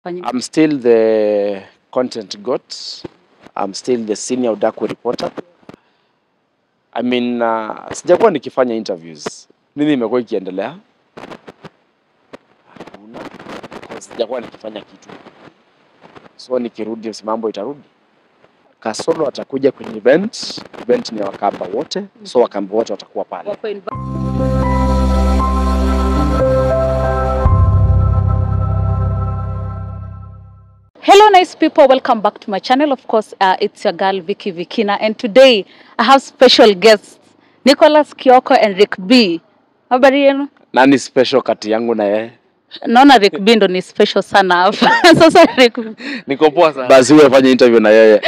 kufanyika? I'm still the content goat. I'm still the senior Udaku reporter. I mean, uh, sijakuwa nikifanya interviews. Nini imekuwa ikiendelea? Hakuna. Because Sijakuwa nikifanya kitu. So nikirudi si mambo itarudi. Kasolo atakuja kwenye event. Event ni ya Wakamba wote. So Wakamba wote watakuwa pale. Wako inv- Hello, nice people. Welcome back to my channel. Of course, uh, it's your girl Vicky Vikina, and today I have special guests Nicholas Kioko and Rick B. Habari yenu? Nani special kati yangu na yeye? Naona Rick B ndo ni special sana hapa. Sasa Rick B. Niko poa sana. Basi wewe fanye interview na yeye.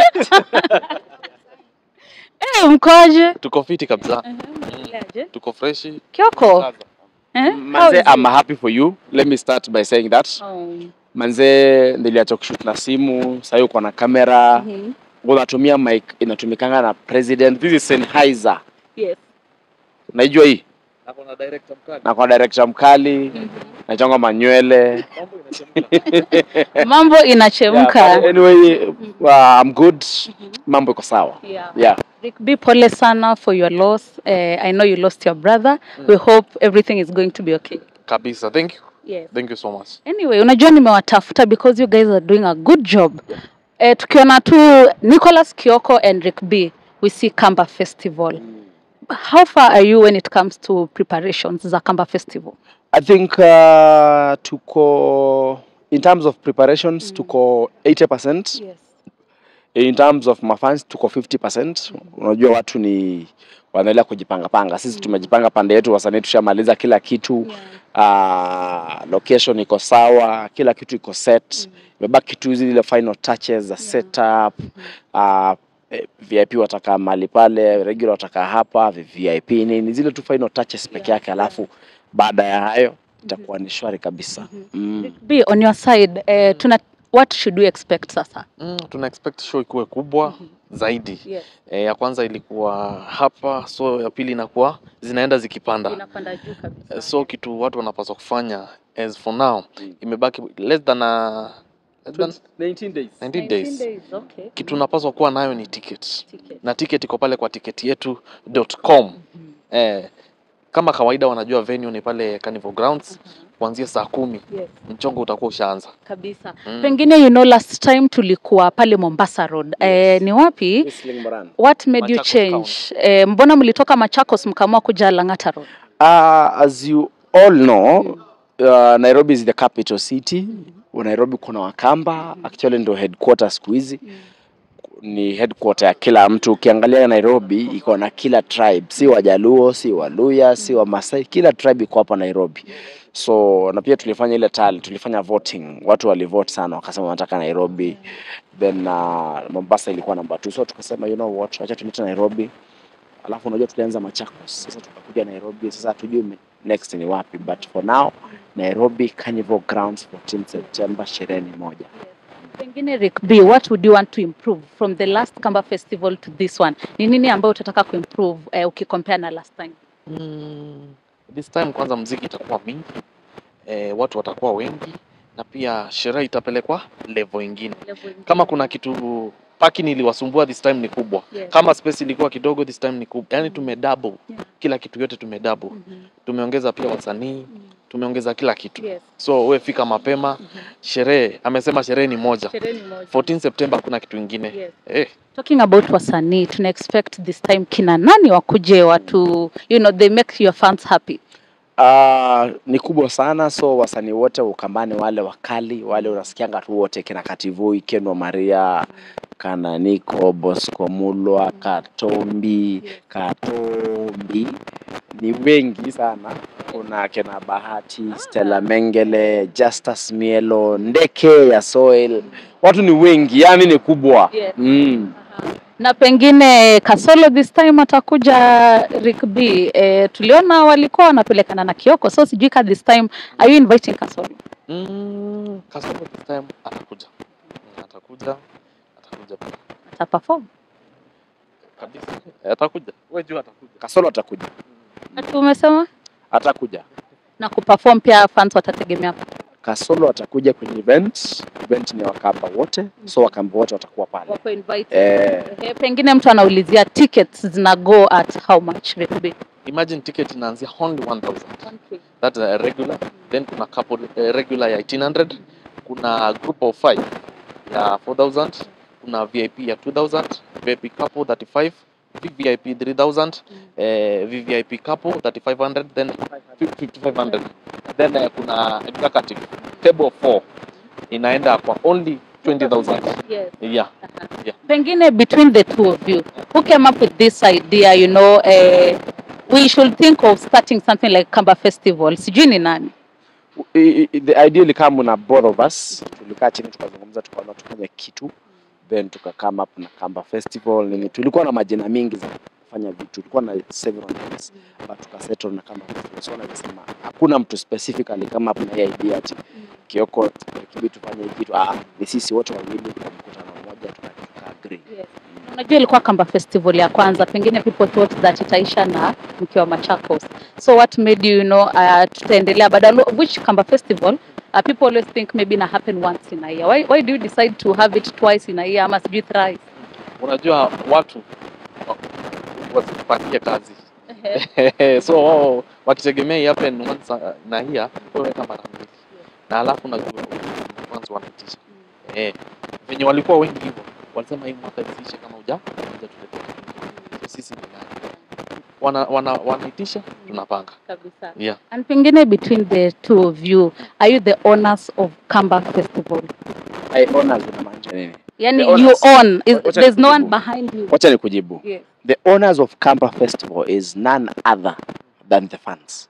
Eh, mkoje? Tuko fiti kabisa. Mnaendeleaje? Tuko freshi. Kioko. Eh? How Manze, is I'm it? happy for you. Let me start by saying that. Oh. Manze, niliacha kushoot na simu, sasa uko na kamera, Mhm. unatumia mic inatumikanga na president. This is Sennheiser. Yes. Naijua hii Nako na director mkali. na kwa director mkali nachonga manywele Mambo inachemka. Mambo inachemka. Yeah, but anyway, uh, I'm good. Mambo iko sawa. Yeah. Yeah. Rick B, pole sana for your loss. Uh, I know you lost your brother. We hope everything is going to be okay. Kabisa. Thank you. Yes. Thank you so much. Anyway, unajua nimewatafuta because you guys are doing a good job. Eh, tukiona tu Nicholas Kioko and Rick B, we see Kamba Festival. How far are you when it comes to preparations za Kamba Festival? I think uh, tuko in terms of preparations tuko 80%. Yes. in terms of mafans tuko 50%. Unajua watu ni wanaendelea kujipanga panga. Sisi tumejipanga pande yetu, wasanii tushamaliza kila kitu uh, location iko sawa, kila kitu iko set. Imebaki tu zile final touches za setup uh, eh, VIP watakaa mahali pale, regular watakaa hapa, VIP nini, zile tu final touches peke yake, alafu baada ya hayo itakuwa ni shwari kabisa. Mm. Rick B, on your side, eh, tuna what should we expect sasa? Mm, tuna expect show ikuwe kubwa zaidi. Yes. E, ya kwanza ilikuwa hapa, so ya pili inakuwa zinaenda zikipanda. Inapanda juu kabisa. Eh, So kitu watu wanapaswa kufanya as for now imebaki less than a, less than 19 days. 19 days. Okay. Kitu unapaswa kuwa nayo ni ticket. Ticket. na ticket iko pale kwa tiketi yetu.com. Eh, kama kawaida wanajua venue ni pale Carnival Grounds kuanzia saa kumi Yes. mchongo utakuwa ushaanza. kabisa Mm. pengine you know last time tulikuwa pale Mombasa Road eh, ni wapi Whistling Moran. what made you Machakos change eh, mbona mlitoka Machakos mkaamua kuja Lang'ata Road Uh, as you all know, uh, Nairobi is the capital city. Nairobi kuna Wakamba, actually ndo headquarter siku hizi. Ni headquarter ya kila mtu. Ukiangalia Nairobi iko na kila tribe, si Wajaluo, si Waluya, si Wamasai, kila tribe iko hapa Nairobi. So na pia tulifanya ile tali, tulifanya voting, watu walivote sana, wakasema wanataka Nairobi. Then uh, Mombasa ilikuwa namba 2 so tukasema you know what, acha tulete Nairobi alafu unajua tulianza Machakos, sasa tukakuja Nairobi. Sasa hatujui me- next ni wapi, but for now Nairobi Carnival Grounds 14 September, sherehe ni moja. pengine Rick B what would you want to improve from the last Kamba Festival to this one ni nini ambayo utataka kuimprove eh, ukicompare na last time Mm, this time kwanza mziki itakuwa mingi eh, watu watakuwa wengi na pia sherehe itapelekwa level ingine. Kama kuna kitu parking iliwasumbua this time ni kubwa. Yes. Kama space ilikuwa kidogo this time ni kubwa. Yaani tume double. Yeah. Kila kitu yote tume double. Mhm. Tumeongeza pia wasanii, tumeongeza kila kitu. Yes. So we fika mapema. Sherehe amesema sherehe ni moja. Sherehe ni moja. 14 September hakuna kitu ingine. Yes. Eh, Talking about wasanii, tuna expect this time kina nani wakuje watu, you know, they make your fans happy. Uh, ni kubwa sana, so wasanii wote wa Ukambani wale wakali wale unasikianga tu wote, kina Kativoi, Ken Maria, kana Niko, Bosco Mulwa, Katombi, Katombi ni wengi sana. Kuna kina Bahati, Stella Mengele, Justus Mielo, Ndeke ya Soil, watu ni wengi, yani ni kubwa Yes. mm. Na pengine Kasolo this time atakuja Rick B. E, tuliona walikuwa wanapelekana na Kioko, so sijui ka this time are you inviting Kasolo? mm, Kasongo this time atakuja. Mm, Atakuja. Atakuja pia. Ata perform? Kabisa. Eh, Atakuja. Wewe jua atakuja. Kasolo atakuja, Ati umesema? atakuja Na kuperform pia fans watategemea. Kasolo atakuja kwenye event. Event ni ya Wakamba wote, so Wakamba wote watakuwa pale. Wako invited. Eh, Eh, pengine mtu anaulizia tickets zina go at how much Rick B? Imagine ticket inaanzia only 1000. That's a regular. Then kuna couple uh, regular ya 1800, kuna group of 5 ya 4000, kuna VIP ya 2000, VIP couple 35, VVIP 3000, eh, VVIP couple 3500, then 5500. Then uh, kuna executive table of 4 inaenda kwa only 20000. Yes. Yeah. Pengine between the two of you, who came up with this idea, you know, uh, we should think of starting something like Kamba Festival. Sijui ni nani? i- i- the idea ilikamu na both of us, tulikaa chini tukazungumza, tukaona tufanye kitu, then tuka come up na Kamba Festival nini. Tulikuwa na majina mingi za kufanya vitu, tulikuwa na several names but tukasettle na Kamba Festival. So nasema hakuna mtu specifically kama up na hii idea ati Kioko kibi tufanye hii kitu. Ah, ni sisi wote wawili kwa mkutano mmoja tuka, tuka agree. Unajua ilikuwa Kamba Festival ya kwanza, pengine people thought that itaisha na mkiwa Machakos. So what made you, you know, uh, tutaendelea badala which Kamba Festival uh, people always think maybe na happen once in a year. Why, why do you decide to have it twice in a year ama sijui thrice? Unajua watu wa- wasipatie kazi so wao wakitegemea hii happen once uh, na hiya weka mara mbili na alafu najua kwanza wanaitisha eh, venye walikuwa wengi hivyo walisema hii mwaka isiishe kama uja uja tuletea kitu. so sisi ni nani wana, wana, wanaitisha tunapanga Kabisa. yeah. And pengine between the two of you, are you the owners of Kamba Festival? I honors inamaanisha nini? Yani The you owners. own, is, Wacha there's no one nikujibu. behind you. Wacha nikujibu. Yes. The owners of Kamba Festival is none other than the fans.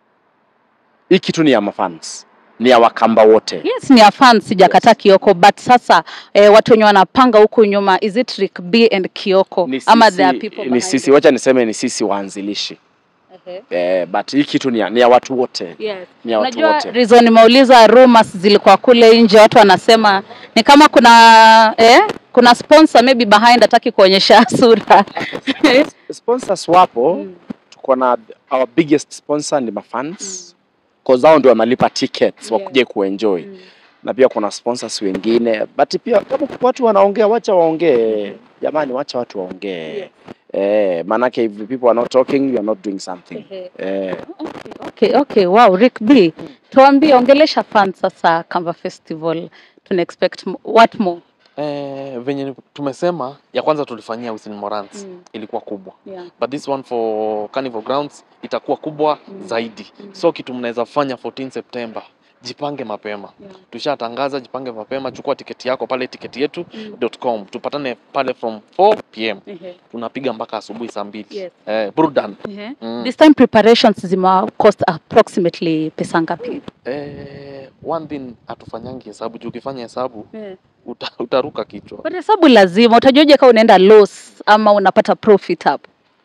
Hii kitu ni ya mafans, ni ya Wakamba wote. Yes, ni a fan sijakataa Kioko but sasa eh, watu wenye wanapanga huku nyuma is it Rick B and Kioko Ni ama there are sisi, people ni behind sisi, it? wacha niseme ni sisi waanzilishi Ehe. eh, but hii kitu ni ya, ni ya watu wote, Yes. ni ya watu Unajua wote. reason nimeuliza rumors zilikuwa kule nje, watu wanasema ni kama kuna eh, kuna sponsor maybe behind hataki kuonyesha sura. Sponsors wapo, Mm. tuko na our biggest sponsor ni mafans cause hao ndio wanalipa tickets Yeah. wakuje kuenjoy Mm. na pia kuna sponsors wengine but pia kama watu wanaongea wacha waongee jamani wacha watu waongee Yes. eh maanake if the people are not talking you are not doing something Ehe. eh Okay, okay, wow, Rick B. Tuambie, ongelesha fans sasa Kamba Festival. Tuna expect mo- what more? Eh, venye ni- tumesema ya kwanza tulifanyia Wilson Morans Mm. ilikuwa kubwa Yeah. but this one for Carnival Grounds itakuwa kubwa Mm. zaidi Mm. so kitu mnaweza fanya 14 September jipange mapema Yeah. tushatangaza jipange mapema chukua tiketi yako pale tiketi yetu Mm. .com tupatane pale from 4 pm Ehe. tunapiga mpaka asubuhi saa mbili Yes. eh, burudani Ehe. mm. This time preparations zima cost approximately pesa ngapi? eh, one thing hatufanyangi hesabu juu ukifanya hesabu uta, utaruka kichwa Kwa hesabu lazima utajuaje kama unaenda loss ama unapata profit hapo?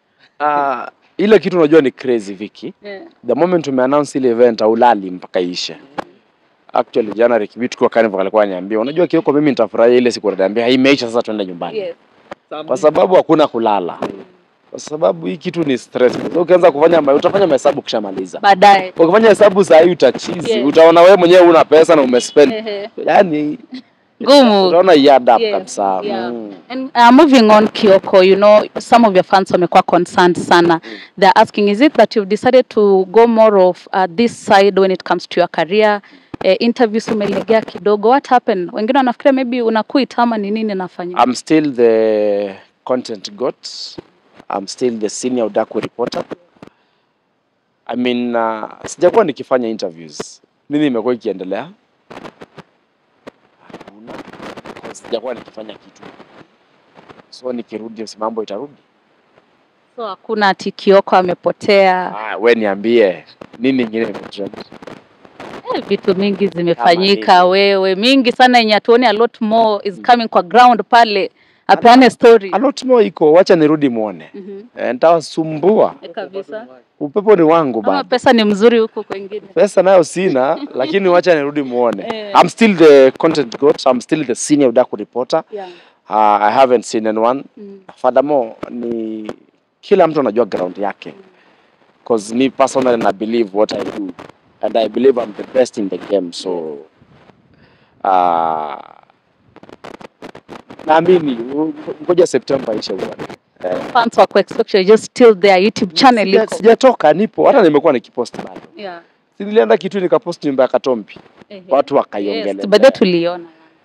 uh, ile kitu unajua ni crazy Vicky the moment umeannounce ile event haulali mpaka ishe actually jana Rikibi tukiwa Carnival alikuwa ananiambia unajua Kioko mimi nitafurahia ile siku ananiambia imeisha sasa tuende nyumbani Yes. kwa sababu hakuna kulala kwa sababu hii kitu ni stress so, ukianza kufanya ma- utafanya mahesabu ukishamaliza Baadaye. ukifanya hesabu saa hii utachizi Yes. utaona wewe mwenyewe una pesa na umespend Ehe. yani Ngumu. utaona hii add up Yes, kabisa yeah. mm. And uh, moving on Kioko, you know, some of your fans wamekuwa concerned sana. They're asking, is it that you've decided to go more of uh, this side when it comes to your career? Uh, interviews umelegea kidogo. What happened? Wengine wanafikiria maybe unaquit ama ni nini nafanya? I'm still the content goat. I'm still the senior Udaku reporter. I mean, uh, sijakuwa nikifanya interviews. Nini imekuwa ikiendelea? Hakuna. Because Sijakuwa nikifanya kitu. So nikirudi si mambo itarudi. So hakuna ati Kioko amepotea. Ah, we niambie nini ingine imetrend? Eh, vitu mingi zimefanyika nini? wewe, mingi sana yenye hatuoni, a lot more is coming kwa ground pale. Apeane story. A lot more iko, wacha nirudi muone. Mhm. Eh, Nitawasumbua. Eh, Kabisa. Upepo ni wangu Ama bana. pesa ni mzuri huko kwengine. pesa nayo sina lakini wacha nirudi muone Eh. I'm still the content goat I'm still the senior Udaku reporter Yeah. uh, I haven't seen anyone Mm. furthermore ni kila mtu anajua ground yake cause me personally na believe what I do and I believe I'm the best in the game so uh, naamini u- ngoja Septemba ishe uone. Eh, Fans wako expect you're just still there YouTube channel sija- iko. sijatoka nipo hata nimekuwa nikipost bado Yeah. Si nilienda kitu nikapost nyumba ya Katombi Ehe. watu wakaiongelea Yes, bado tuliona.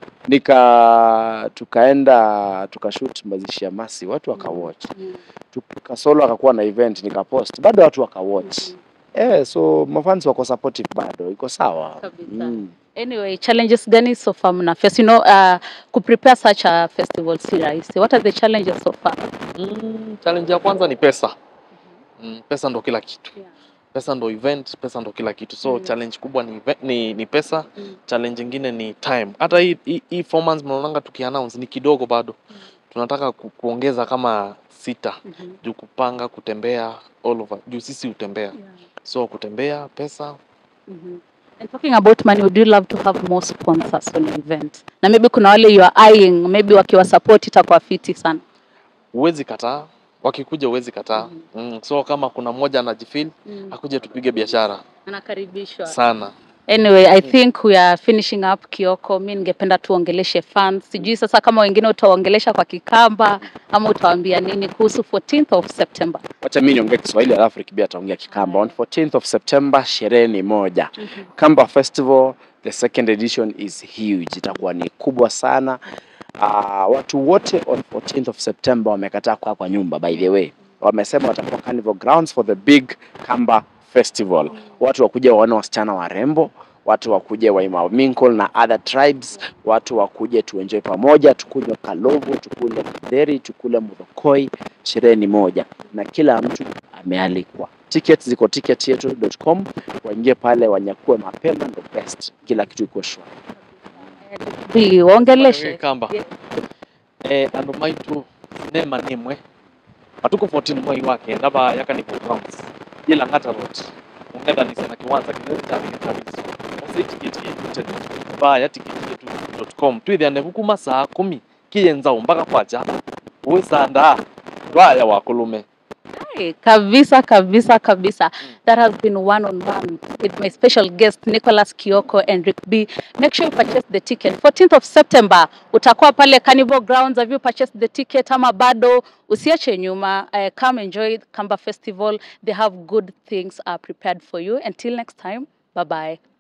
nika tukaenda tukashoot mazishi ya Masi watu wakawatch Mm. tukasolo akakuwa na event nikapost bado watu wakawatch eh so mafans wako supportive bado iko sawa Kabisa. mm. Anyway, challenges gani so far mna face? You know, uh, kuprepare such a festival si rahisi. What are the challenges so far? Mm, challenge ya kwanza ni pesa. Mm, pesa ndo kila kitu. Yeah. Pesa ndo event, pesa ndo kila kitu. So Mm. challenge kubwa ni, event, ni, ni pesa. Mm. Challenge ingine ni time. Hata hii hii, hii four months mnaonanga tukiannounce ni kidogo bado. Tunataka ku, kuongeza kama sita Mhm. juu kupanga, kutembea all over. Juu sisi hutembea. Yeah. So kutembea, pesa, Mhm. And talking about money, would you love to have more sponsors on your event? Na maybe kuna wale you are eyeing, maybe wakiwa support itakuwa fiti sana. huwezi kataa. Wakikuja huwezi kataa. Mm. So kama kuna mmoja anajifeel, akuje tupige biashara Anakaribishwa. sana. Anyway, I think we are finishing up Kioko. Mi ningependa tuongeleshe fans. Sijui sasa kama wengine utaongelesha kwa Kikamba ama utawaambia nini kuhusu 14th of September. wacha mimi niongee Kiswahili alafu Rikibia ataongea Kikamba on 14th of September sherehe ni moja Kamba Festival the second edition is huge itakuwa ni kubwa sana uh, watu wote on 14th of September wamekataa kukaa kwa nyumba by the way wamesema watakuwa Carnival Grounds for the big Kamba Festival watu wakuja waone wasichana warembo watu wakuje waima Minkle na other tribes, watu wakuje tuenjoy pamoja, tukunywe kalovo, tukule kidheri, tukule mudhokoi. Sherehe ni moja na kila mtu amealikwa. Tickets ziko ticketyetu.com, waingie pale wanyakue mapema, ndo best, kila kitu iko shwari. Bi, waongeleshe. kamba Yeah. eh, andu maitu nema nimwe matuko 14 mwai wake ndaba yakanivo grounds ila ngata road ungethanise na kiwanza kinene cha kabisa ose tiketi yetu baya tiketi yetu.com twithiane gukuma saa kumi kiyenzao mpaka kwaja wisanda rwaya wakulume Hey, kabisa kabisa kabisa that has been one on one with my special guest Nicholas Kioko and Rick B make sure you purchase the ticket 14th of September utakuwa pale Carnival Grounds have you purchased the ticket ama bado usiache nyuma uh, come enjoy Kamba Festival they have good things uh, prepared for you until next time bye bye